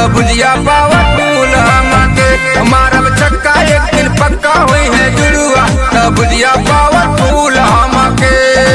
तो बुझिया पावर फूल हमके मारब चक्का एक दिन पक्का हुई है जुड़ुआ तो बुझिया पावर फूल हमके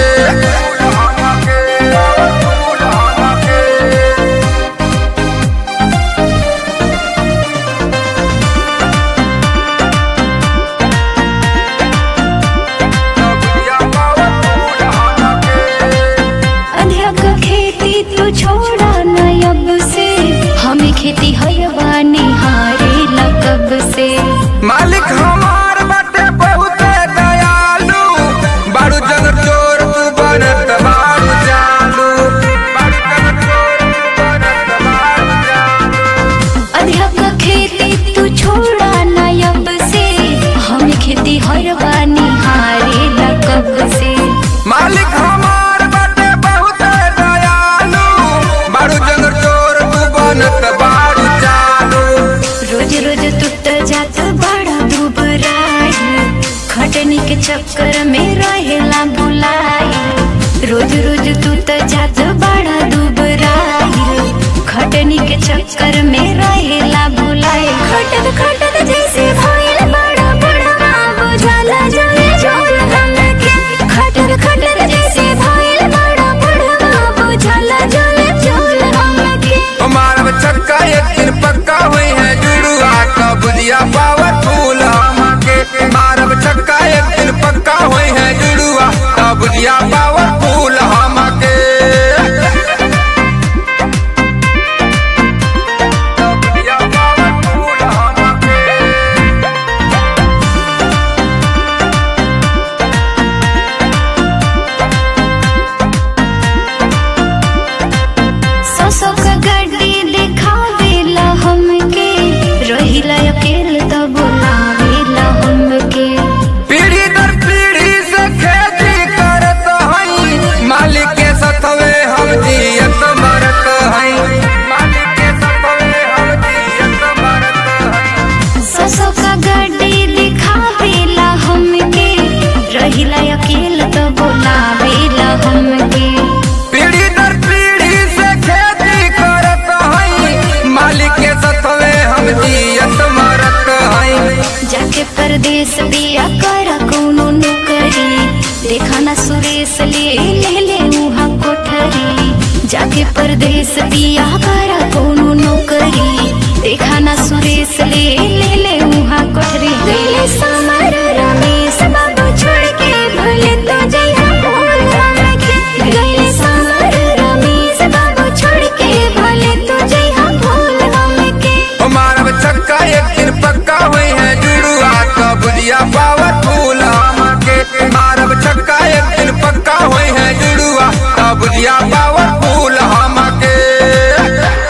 अध्यक खेती तू छोड़ा न अब से हमें खेती हयवा निहारे लगब से मालिक हमार बाटे बहुत दयालु बारू जगर चोर तू बनत बारू चालू बारू जगर चोर तू बनत बारू चालू अध्यक खेती तू छोड़ा न अब से हमें खेती हयवा निहारे लगब से मालिक हमार बाटे बहुत दयालु बारू जगर चोर तू बनत बारू चालू रोज रोज टूट जात बड़ा दुबराई खटनी के चक्कर में रहेला बुलाई रोज रोज टूट जात बड़ा दुबराई खटनी के चक्कर में रहेला बुलाई खटत खटत जैसे भइल बड़ा बड़ा बुझाला जले जोल हमके खटत खटत जैसे भइल बड़ा बड़ा बुझाला जले जोल हमके मारब चक्का एक दिन पक्का हुई है जुड़ुआ तो बुझिया पावर फूल हमके मारब चक्का एक दिन पक्का हुई है जुड़ुआ तो बुझिया पावर फूल हमके तो बुझिया पावर फूल हमके ससो का गड्डी दिखावेला हमके रहिला अकेले त बोलावेला हमके पीढ़ी दर पीढ़ी से खेती करत हई मालिक के सतवे हम जियत मरत हई मालिक के सतवे हम जियत मरत हई ससो का गड्डी दिखावेला हमके रहिला अकेले त बोलावेला हमके पीढ़ी दर पीढ़ी से खेती करत हई मालिक के सतवे हम जियत मरत हई जाके परदेश बिया कर कोनो नौकरी देखा ना सुरेश ले ले ले उहाँ कोठरी जाके परदेश बिया